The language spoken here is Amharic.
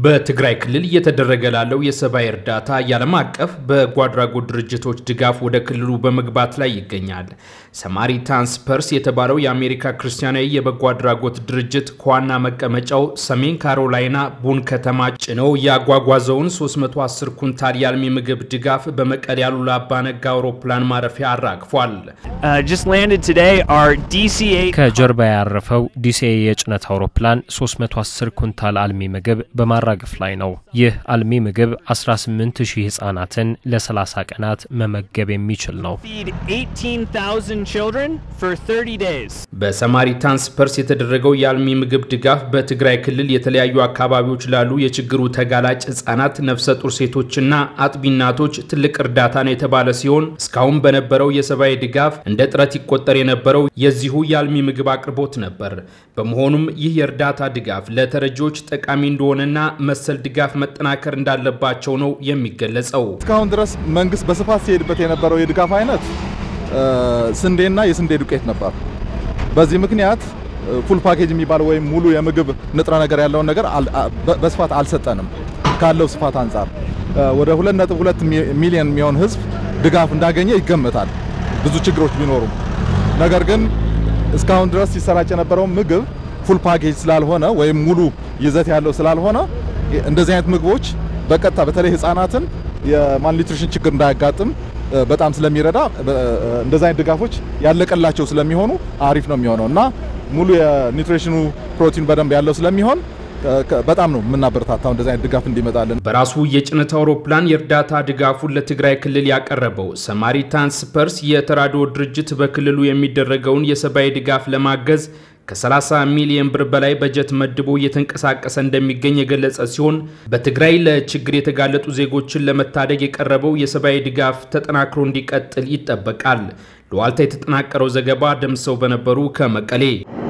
በትግራይ ክልል እየተደረገ ላለው የሰብአዊ እርዳታ የዓለም አቀፍ በጎ አድራጎት ድርጅቶች ድጋፍ ወደ ክልሉ በመግባት ላይ ይገኛል። ሰማሪታንስ ፐርስ የተባለው የአሜሪካ ክርስቲያናዊ የበጎ አድራጎት ድርጅት ከዋና መቀመጫው ሰሜን ካሮላይና ቡን ከተማ ጭነው ያጓጓዘውን 310 ኩንታል የአልሚ ምግብ ድጋፍ በመቀሌ አሉላ አባነጋ አውሮፕላን ማረፊያ አራግፏል። ከጀርባ ያረፈው ዲሲኤ የጭነት አውሮፕላን 310 ኩንታል አልሚ ምግብ በማራገፍ ላይ ነው። ይህ አልሚ ምግብ 18 ሺህ ህጻናትን ለ30 ቀናት መመገብ የሚችል ነው። በሰማሪታንስ ፐርስ የተደረገው የአልሚ ምግብ ድጋፍ በትግራይ ክልል የተለያዩ አካባቢዎች ላሉ የችግሩ ተጋላጭ ህጻናት፣ ነፍሰ ጡር ሴቶችና አጥቢ እናቶች ትልቅ እርዳታ ነው የተባለ ሲሆን እስካሁን በነበረው የሰብአዊ ድጋፍ እንደ ጥረት ይቆጠር የነበረው የዚሁ የአልሚ ምግብ አቅርቦት ነበር። በመሆኑም ይህ የእርዳታ ድጋፍ ለተረጂዎች ጠቃሚ እንደሆነና መሰል ድጋፍ መጠናከር እንዳለባቸው ነው የሚገለጸው። እስካሁን ድረስ መንግስት በስፋት ሲሄድበት የነበረው የድጋፍ አይነት ስንዴና የስንዴ ዱቄት ነበር። በዚህ ምክንያት ፉል ፓኬጅ የሚባለው ወይም ሙሉ የምግብ ንጥረ ነገር ያለውን ነገር በስፋት አልሰጠንም። ካለው ስፋት አንጻር ወደ 2.2 ሚሊዮን የሚሆን ህዝብ ድጋፍ እንዳገኘ ይገመታል። ብዙ ችግሮች ቢኖሩም ነገር ግን እስካሁን ድረስ ሲሰራጭ የነበረው ምግብ ፉል ፓኬጅ ስላልሆነ ወይም ሙሉ ይዘት ያለው ስላልሆነ እንደዚህ አይነት ምግቦች በቀጥታ በተለይ ህፃናትን የማልኒትሪሽን ችግር እንዳያጋጥም በጣም ስለሚረዳ እንደዚህ አይነት ድጋፎች ያለቀላቸው ስለሚሆኑ አሪፍ ነው የሚሆነው እና ሙሉ የኒትሪሽኑ ፕሮቲን በደንብ ያለው ስለሚሆን በጣም ነው የምናበረታታው እንደዚህ አይነት ድጋፍ እንዲመጣልን። በራሱ የጭነት አውሮፕላን የእርዳታ ድጋፉን ለትግራይ ክልል ያቀረበው ሰማሪታንስ ፐርስ የተራድኦ ድርጅት በክልሉ የሚደረገውን የሰብአዊ ድጋፍ ለማገዝ ከ30 ሚሊዮን ብር በላይ በጀት መድቦ እየተንቀሳቀሰ እንደሚገኝ የገለጸ ሲሆን በትግራይ ለችግር የተጋለጡ ዜጎችን ለመታደግ የቀረበው የሰብአዊ ድጋፍ ተጠናክሮ እንዲቀጥል ይጠበቃል። ለዋልታ የተጠናቀረው ዘገባ ደምሰው በነበሩ ከመቀሌ